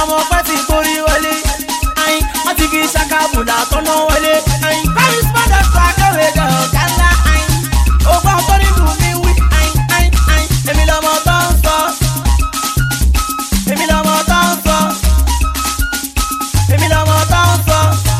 ọmọ pẹ́ ti torí wọlé ayin wọ́n ti fi ṣàkàbùlà tọ́nà wọlé ayin paris padà sọ akẹ́wé gan ọ̀gá ńlá ayin ògbọ́n tó nínú mi wí ayin ayin ayin èmi lọ́mọ tó ń sọ èmi lọ́mọ tó ń sọ èmi lọ́mọ tó ń sọ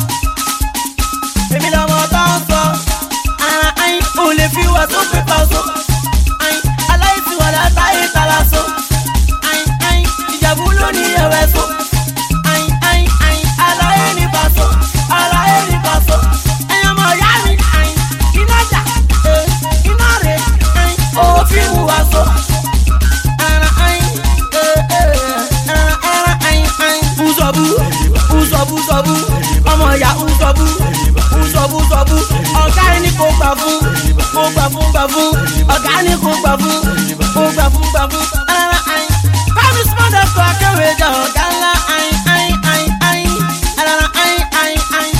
èmi lọ́mọ tó ń sọ ara ayin ò lè fi wà tó pépà so ayin aláìsí wà látàyè tara so ayin ayin ìjàmbá ló ní ẹ̀wẹ̀ so ayin ayin ayin aláyé ní paṣọ aláyé ní paṣọ ẹ̀yin ọmọ ìyá mi ayin iná jà eh, iná rè ayin owó fíìmù wá so ara ayin eh, eh, ara ara ayin ayin bùsọ̀bù bùsọ̀bù sọ̀bù ọmọ ìyá bùsọ̀bù bùsọ̀bù sọ̀bù ọ̀gá ẹni kò gbà fún kò gbà fún gbà fún ọ̀gá ẹni kò gbà fún kò gbà fún gbà fún ara ayin bámi sọ́dọ̀ sọ akéwé jà ọ̀gá ńlá ayin ayin ayin ayin ara ayin ayin ayin.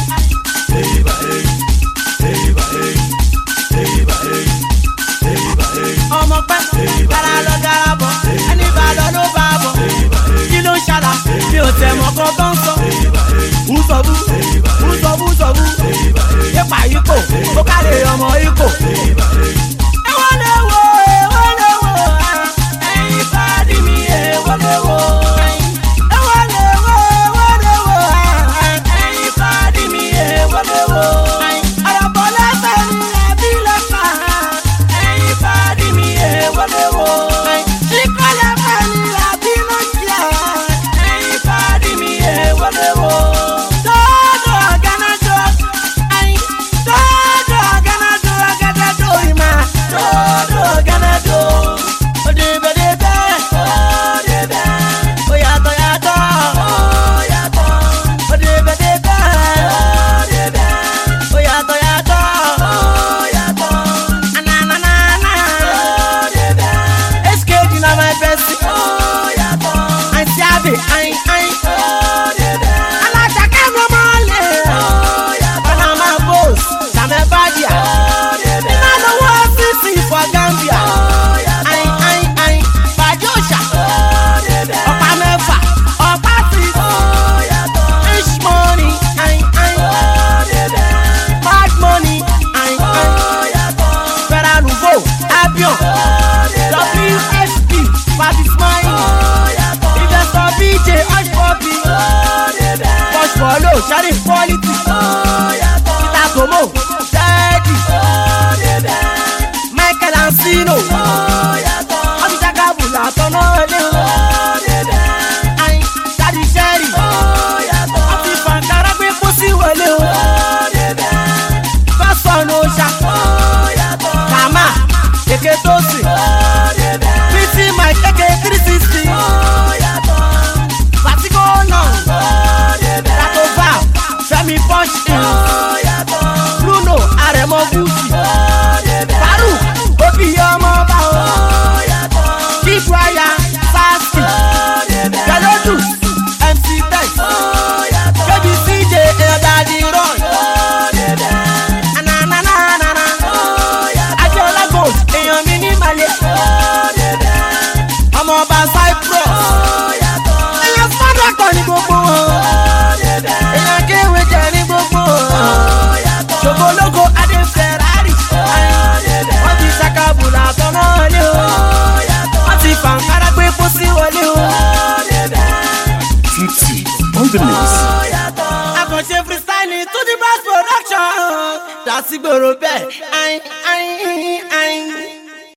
ọmọ pẹ́ gara lọ gara bọ̀ ẹni bá lọ ló bá bọ̀ kí ló ń ṣàlà mi ò tẹ̀ mọ́ kọ́ tó ń sọ. Bùsọ̀bù bùsọ̀bù sọ̀bù ipa ikò ó kárí ọmọ ikò. Ẹ̀wọ́n lè wo ẹ̀wọ́n lè wo ẹ̀yin fàdí mi ẹ̀wọ́n lè wo. Ẹ̀wọ́n lè wo ẹ̀wọ́n lè wo ẹ̀yin fàdí mi ẹ̀wọ́n lè wo. Ọ̀rọ̀ bọ̀ lẹ́sẹ̀ ni ẹbí lọ́kà ẹ̀yin fàdí mi ẹ̀wọ́n lè wo. Ṣíkọ́ lẹ́fẹ̀ ni ẹbí lọ́kà ẹ̀yin fàdí mi ẹ̀wọ́n lè wo. Dọ́dọ̀ ọ̀gánájọ́ ẹ̀yin dọ́dọ̀ ọ̀gánájọ́ ọ̀gánájọ́ ìmọ̀ dọ́dọ̀ ọ̀gánájọ́. Òdìbẹ̀dìbẹ̀ òdìbẹ̀ oyàtọ̀ yàtọ̀ oyàtọ̀ òdìbẹ̀dìbẹ̀ òdìbẹ̀ oyàtọ̀ yàtọ̀ oyàtọ̀ ananana òdìbẹ̀ skd na my best oyàtọ̀ àǹtí àbí ayin ayin òdìbẹ̀ alájàkẹ́ mi ọmọ lè oyàtọ̀ panama post sàmẹ́ bàdìà iná lówó ọ́fíìsì for gambia ayin ayin ayin bàjẹ́ òòṣà ọ̀pá mẹ́fà ọ̀pá six inch money ayin ayin bad money ayin ayin fẹ́ràn nùgbò abion wsp patismai investor bj hush puppy push follow sharif quality peter tomo steady michael ansino ọdún jagabula tọ́nà ẹlẹ́ o ayin dadi sẹ́rì ọdún fàǹkàrà gbé pósí wọlé o fásọ̀nù ọ̀ṣà kàmá èké tó sì pt mike èké three sixty fatigo náà tato val fẹmi punch in bruno arẹmọ gucci farouk obi ọmọ bá o kíkúaya sassi jalodu mc tex baby cj ẹ̀dàdì roy ananana adiola gold èèyàn mi ní malẹ̀ ọmọ ọba cyprus èèyàn sádàkọ̀ ní gbogbo wọn èèyàn kéwé jẹ ní gbogbo wọn ṣògbólógo adé ferrari wọ́n ti ṣàkàbùlà tọ́nà lé o wọ́n ti fàǹkárá gbé pósí wọlé o. Tutti on the mix. àkànṣe freestyle to the bass production dàsígbòrò bẹ́ẹ̀ ayin ayin ayin.